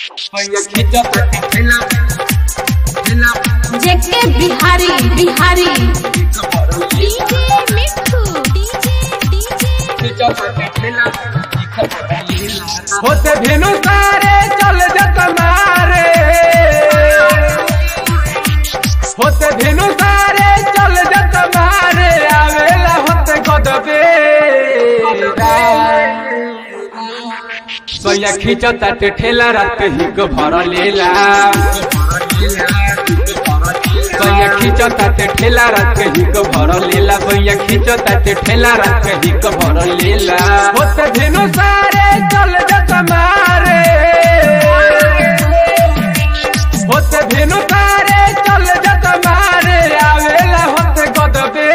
जेके Bihari Bihari DJ Mithu DJ DJ होते भेनु सारे चल जत मारे होते भेनु सारे चल जत मारे आवेला होते गदबे सोया खींचता ते ठेला रात ही को भर लेला सोया खींचता ते ठेला रात ही को भर लेला सोया खींचता ते ठेला रात ही को भर लेला होते भेनु सारे चल जत मारे होते भेनु सारे चल जत मारे आवेला होते गदबे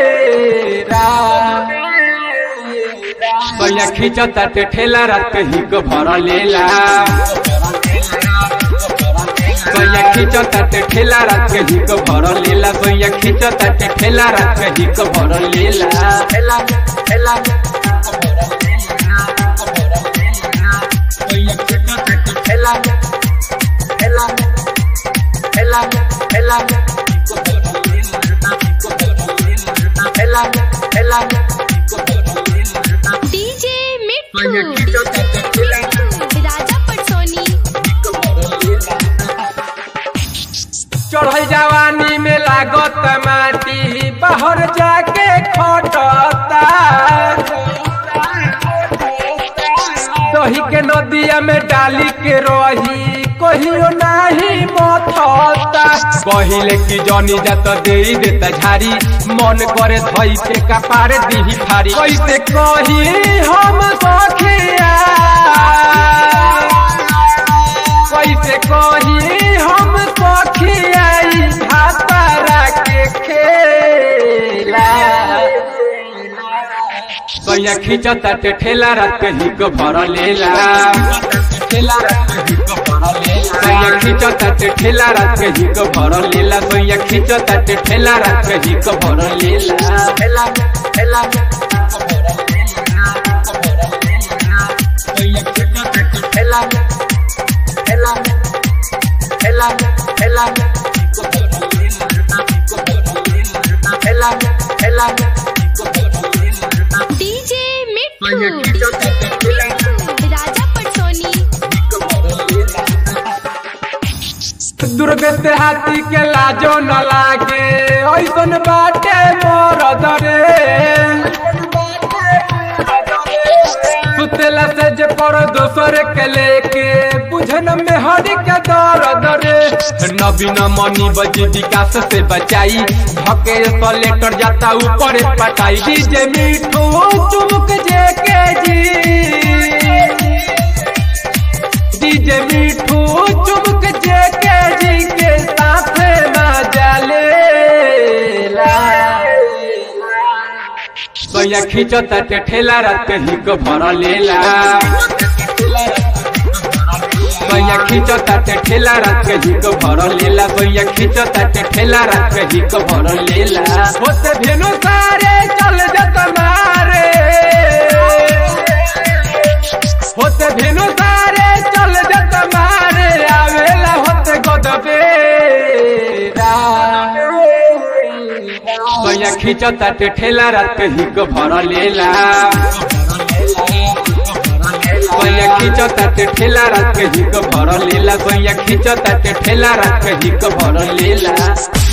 सोया खींचता ते ठेला रात ही को भर लेला सोया खींचता ते ठेला रात ही को भर लेला सोया खींचता ते ठेला रात ही को भर लेला डीजे मिठू डीजे राजा पटसोनी चढ़ल जवानी में लागत माटी बाहर जाके खटता दही के नदिया में डाली के रही कहियो नाही मथता कहिले कि जनी जात दे देता झारी मन करे धई के कपार दीही फारी कैसे कही हम सखिया कैसे कही हम सखियाई भातारा के खेला कैया खींचता ते ठेला रात ही को भर लेला कैया खींचता ते ठेला रात ही को भर लेला कैया खींचता ते ठेला रात ही को भर लेला डीजे मिठू डीजे मिठू राजा पटसोनी दुर्ग से हाथी के लाजो न लागे ऐसन बाटे मोर दरे सुतेला से जे पर दोसर के लेके बुझन में हरी के दर दरे नवीन मनी बजी विकास से बचाई धके लेटर जाता ऊपर पटाई डीजे मिठू चुमुक जे के जी डीजे मिठू चुमक जे के जी के साथ मजा लेला सोया खींचता ते ठेला रात ही को भर लेला सोया खींचता ते ठेला रात ही को भर लेला सोया खींचता ते ठेला रात ही को भर लेला होते भेनु सारे चल जत मारे होते भेनु सारे चल जत मारे आवेला होते गदबे सोया खींचता ते ठेला रात ही को भर लेला सोया खींचता ते ठेला रात ही को भर लेला सोया खींचता ते ठेला रात ही को भर लेला